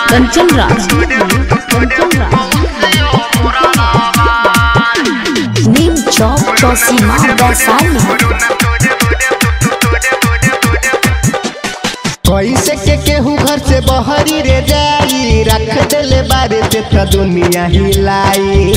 कंचन राज कंचन राज नीम चौक चौसीमा वैशाली कैसे के केहू घर से बहरी रे जाई रख देले बारे ते त दुनिया हिलाई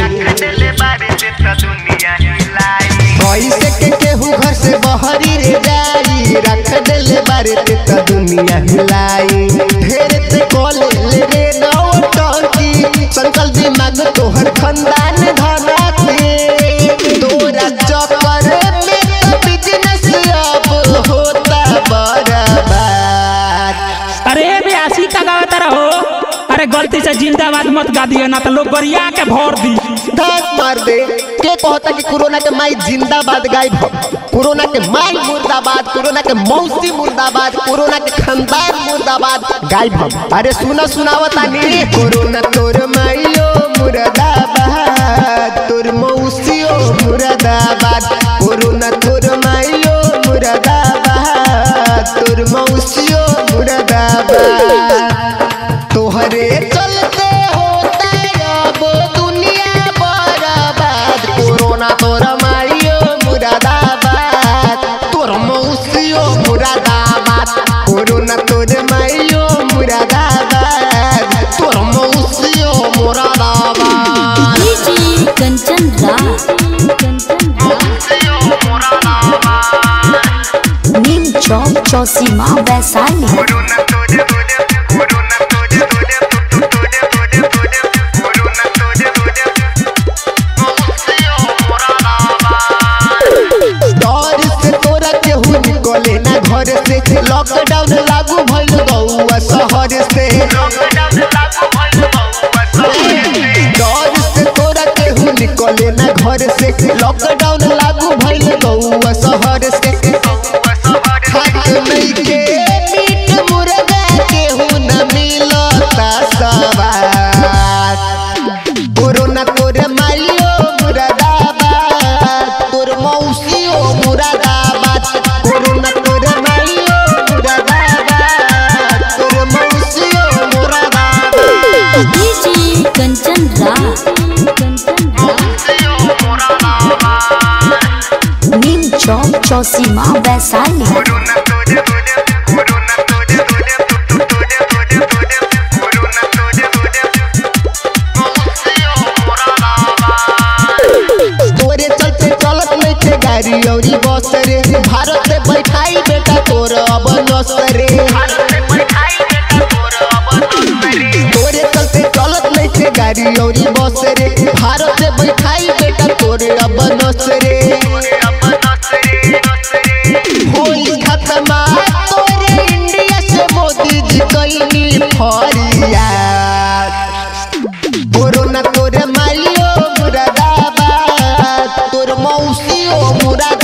कैसे के केहू घर से बहरी रे जाई रख देले बारे ते त दुनिया हिलाई ढेर ते कोले ले रे नौ टंकी संकल दिमाग तोहर खानदान धना के तोरा चक्कर में त बिजनेस अब होता बर्बाद अरे बेयासी का गावत रहो अरे गलती से जिंदाबाद मत गा दियो ना तो लोग गरिया के भर दी धक मार दे के कहता कि कोरोना के माई जिंदाबाद गायब हो कोरोना के माई मुर्दाबाद कोरोना के मौसी मुर्दाबाद कोरोना के खानदान मुर्दाबाद गायब हो अरे सुना सुनावता नी कोरोना तोर माईयो मुर्दाबाद तोर मौसियो मुर्दाबाद कोरोना तोर माईयो मुर्दाबाद तोर मौसियो मुर्दाबाद तोहरे चलते होता अब दुनिया बर्बाद कोरोना तोर मारियो मुरादाबाद तोर मौसियो मुरादाबाद कोरोना तोर मारियो मुरादाबाद तोर मौसियो मुरादाबाद डीजे कंचन राज कंचन राज नीम चौक चौसीमा वैशाली डर से तोरा केहू निकले ना घर से लॉकडाउन लागू भइल गौआ शहर से डर से तोरा केहू निकले ना घर से लॉकडाउन लागू भइल गौआ शहर से खात नहीं के मीट मुर्गा केहू न मिलता सवार कोरोना तोर मारियो मुरादाबाद तोर मौसियो मुरादाबाद कोरोना तोर मारियो मुरादाबाद तोर मौसियो मुरादाबाद डीजे कंचन राज कंचन राज नीम चौक चौसीमा वैशाली तोरे चलते चलत नहीं थे गाड़ी औरी बस रे भारत से बैठाई बेटा तोर अब नस रे तोरे चलते चलत नहीं थे गाड़ी औरी बस रे भारत से बैठाई बेटा तोर अब नस रे होली खत्म तोरे इंडिया से मोदी जी कैनी फरियाद कोरोना तोरे मारियो मुरादाबाद तोर मौसियो मुरादाबाद